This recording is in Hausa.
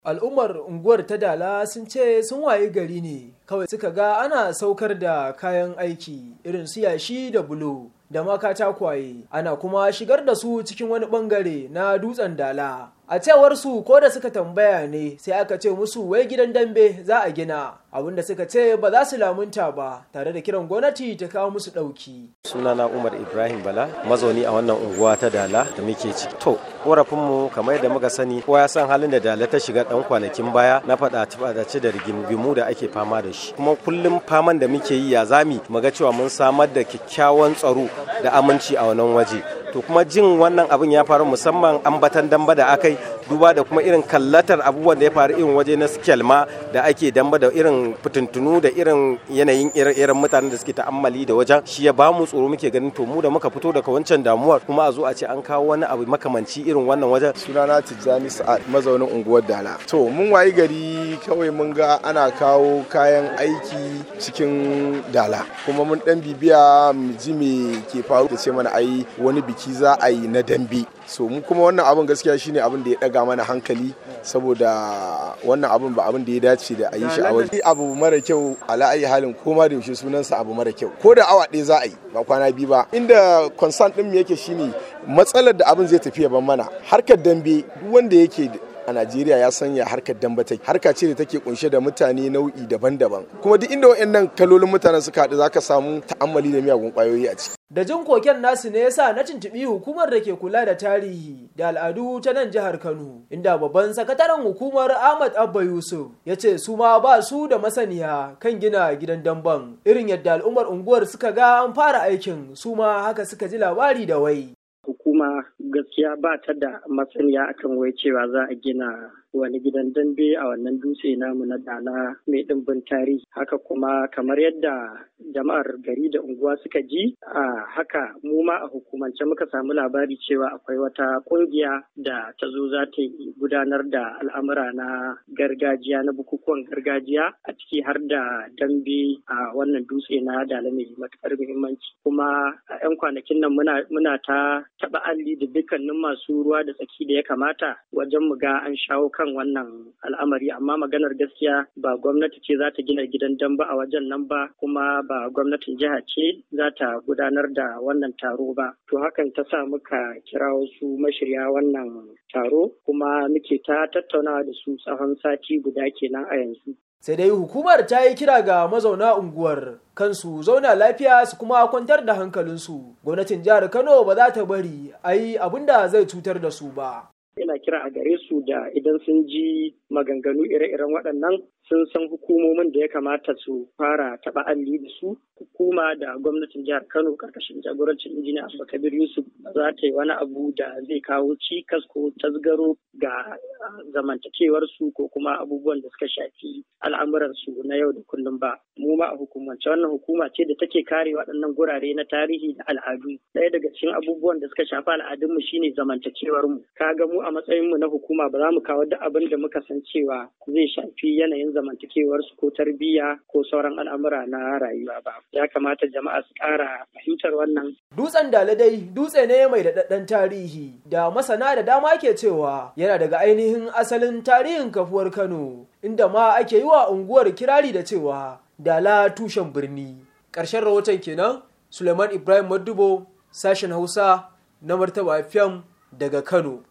al'ummar unguwar ta dala sun ce sun waye gari ne kawai suka ga ana saukar da kayan aiki irin su yashi da bulo da ma katakwaye ana kuma shigar da su cikin wani bangare na dutsen dala a cewar su ko da suka tambaya ne sai aka ce musu wai gidan dambe za a gina abinda suka ce ba za su lamunta ba tare da kiran gwamnati ta kawo musu ɗauki. sunana umar ibrahim bala mazauni a wannan unguwa ta dala da muke ciki to korafinmu kamar yadda muka sani kowa ya san halin da dala ta shiga dan kwanakin baya na faɗa faɗace da rigimu da ake fama da shi kuma kullum faman da muke yi ya zami mu ga cewa mun samar da kyakkyawan tsaro da aminci a wannan waje to kuma jin wannan abin ya faru musamman ambatan damba da akai duba da kuma irin kallatar abubuwan da ya faru irin waje na skelma da ake damba da irin fitintunu da irin yanayin irin mutanen da suke ta'ammali da wajen shi ya bamu tsoro muke ganin to mu da muka fito daga wancan damuwar kuma a zo a ce an kawo wani abu makamanci irin wannan wajen sunana tijjani sa'ad mazaunin unguwar dala to mun wayi gari kawai mun ga ana kawo kayan aiki cikin dala kuma mun dan bibiya mu ji me ke faru da ce mana ai wani biki za a yi na dambe so mu kuma wannan abin gaskiya shine abin da ya daga mana hankali saboda wannan abin ba abin da ya dace da a yi shi a waje abu mara kyau ala ayi halin koma da yaushe sunansa abu mara kyau ko da awa ɗaya za a yi ba kwana biyu ba inda concern din mu yake shine matsalar da abin zai tafi ban mana harkar dambe duk wanda yake a Najeriya ya sanya harkar damba take harka ce da take kunshe da mutane nau'i daban-daban kuma duk inda wayannan kalolin mutanen suka haɗu zaka samu ta'ammali da miyagun kwayoyi a ciki da jin koken nasu ne yasa na tuntuɓi hukumar da ke kula da tarihi da al'adu ta nan jihar Kano inda babban sakataren hukumar Ahmad Abba Yusuf ya ce su ma ba su da masaniya kan gina gidan damban irin yadda al'ummar unguwar suka ga an fara aikin su ma haka suka ji labari da wai hukuma gaskiya ba ta da masaniya akan wai cewa za a gina wani gidan dambe a wannan dutse namu na dala mai ɗimbin tarihi haka kuma kamar yadda jama'ar gari da unguwa suka ji a haka mu ma a hukumance muka samu labari cewa akwai wata ƙungiya da ta zo za ta gudanar da al'amura na gargajiya na bukukuwan gargajiya a ciki har da dambe a wannan dutse na dala mai matuƙar muhimmanci kuma a 'yan kwanakin nan muna ta taɓa alli da dukkanin masu ruwa da tsaki da ya kamata wajen mu ga an shawo kan wannan al'amari amma maganar gaskiya ba gwamnati ce za ta gina gidan damba a wajen nan ba kuma ba gwamnatin jiha ce za ta gudanar da wannan taro ba to hakan ta sa muka kira wasu mashirya wannan taro kuma muke ta tattaunawa da su tsawon sati guda kenan a yanzu sai dai hukumar ta yi kira ga mazauna unguwar kansu zauna lafiya su kuma kwantar da hankalinsu gwamnatin jihar kano ba za ta bari a yi abin da zai cutar da su ba ina kira a gare su da idan sun ji maganganu ire-iren waɗannan sun san hukumomin da ya kamata su fara taɓa alli da su hukuma da gwamnatin jihar kano karkashin jagorancin injiniya abubakar yusuf za ta yi wani abu da zai kawo cikas ko tasgaro ga zamantakewar su ko kuma abubuwan da suka shafi al'amuran su na yau da kullum ba mu ma a hukumance wannan hukuma ce da take kare waɗannan gurare na tarihi da al'adu ɗaya daga cikin abubuwan da suka shafi al'adunmu shine zamantakewar mu kaga mu a matsayin mu na hukuma ba za mu kawo duk abin da muka san cewa zai shafi yanayin zamantakewar su ko tarbiyya ko sauran al'amura na rayuwa ba ya kamata jama'a su ƙara fahimtar wannan dutsen daladai dutse ne mai daɗaɗɗen tarihi da masana da dama ke cewa yana daga ainihin asalin tarihin kafuwar kano inda ma ake yi wa unguwar kirari da cewa dala tushen birni ƙarshen rahoton kenan suleiman ibrahim madubo sashen hausa na martaba fm daga kano